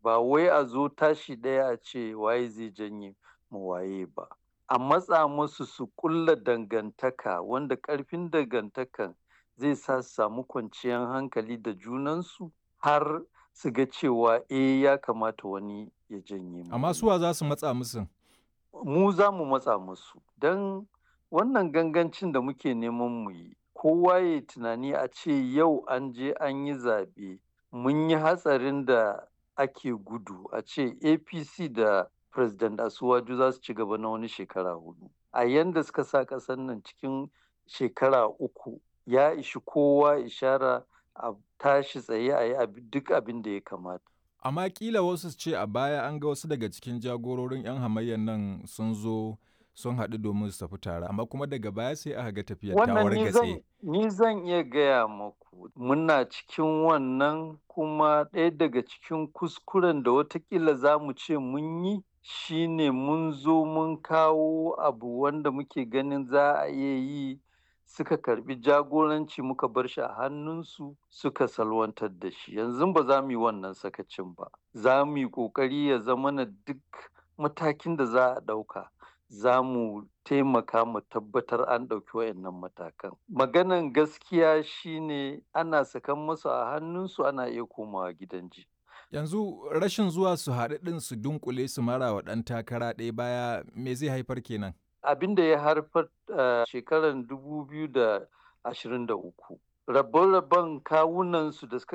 ba wai a zo tashi ɗaya a ce waye zai janye mu waye ba a matsa musu su ƙulla dangantaka wanda ƙarfin dangantakan zai sa su samu kwanciyar hankali da junansu har su ga cewa eh ya kamata wani ya janye mu Amma suwa za su matsa musu? mu za mu matsa musu don wannan gangancin da muke neman mu yi kowa ya tunani a ce yau an je an yi zaɓe mun yi hatsarin da ake gudu a ce apc da president asuwaju za su ci gaba na wani shekara hudu a yanda suka sa ƙasar nan cikin shekara uku ya ishi kowa ishara a tashi tsaye a yi duk abin da ya kamata Amma kila wasu su ce a baya an ga wasu daga cikin jagororin 'yan hamayyar nan sun zo sun haɗu domin su tafi tare amma kuma daga baya sai aka ga tafiyar ta wannan ni zan wargatse. ni zan iya gaya maku muna cikin wannan kuma ɗaya daga cikin kuskuren da watakila za mu ce mun yi shine mun zo mun kawo abu wanda muke ganin za a iya yi suka karbi jagoranci muka bar shi a hannunsu suka salwantar da shi yanzu ba za mu yi wannan sakacin ba za mu yi ƙoƙari ya zama na duk matakin da za a ɗauka za mu taimaka mu tabbatar an ɗauki wayannan matakan maganan gaskiya shine ana sakan musu a hannunsu ana iya komawa gidan ji Yanzu rashin zuwa su haɗu ɗin su dunkule su mara wa ɗan takara ɗaya baya me zai haifar kenan? abin da ya haifar a shekarar 2023 rabon-rabon kawunansu da suka